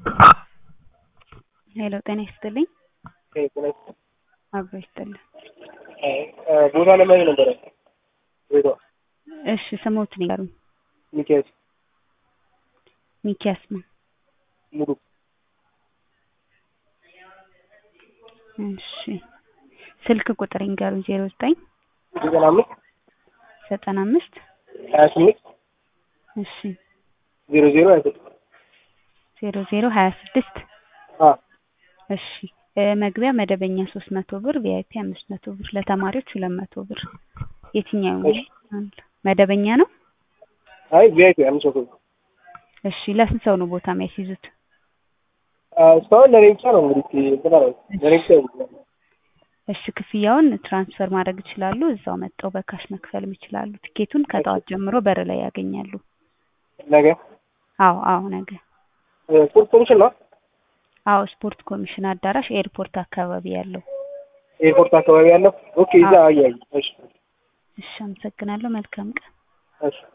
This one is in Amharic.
ሄሎ ጤና ይስጥልኝ። ጤና ይስጥልኝ። አብሮ ይስጥልኝ። ቦታ ለማየት ነበረ ቤቷ እሺ ስሞትን ይንገሩኝ። ሚካኤል ሚኪያስ ነው። ሙሉ እሺ ስልክ ቁጥር ይንገሩኝ። ዜሮ ዘጠኝ ዘጠና አምስት ዘጠና አምስት ሀያ ስምንት እሺ ዜሮ ዜሮ ሀያ ስድስት ዜሮ ዜሮ ሀያ ስድስት አ እሺ እ መግቢያ መደበኛ ሶስት መቶ ብር ቪአይፒ አምስት መቶ ብር ለተማሪዎች ሁለት መቶ ብር የትኛው ነው? መደበኛ ነው። አይ ቪአይፒ አምስት መቶ ብር እሺ ለስንት ሰው ነው ቦታ የሚያስይዙት? አ እስካሁን ለኔ ብቻ ነው እንግዲህ እንትን አለ ለኔ ብቻ ነው። እሺ ክፍያውን ትራንስፈር ማድረግ ይችላሉ። እዛው መጥተው በካሽ መክፈልም ይችላሉ። ትኬቱን ከጠዋት ጀምሮ በር ላይ ያገኛሉ። ነገ አዎ አዎ ነገ እ ስፖርት ኮሚሽን ነው አዎ ስፖርት ኮሚሽን አዳራሽ ኤርፖርት አካባቢ ያለው። ኤርፖርት አካባቢ ያለው ኦኬ እዛ አያይ እሺ እሺ አመሰግናለሁ። መልካም ቀን። እሺ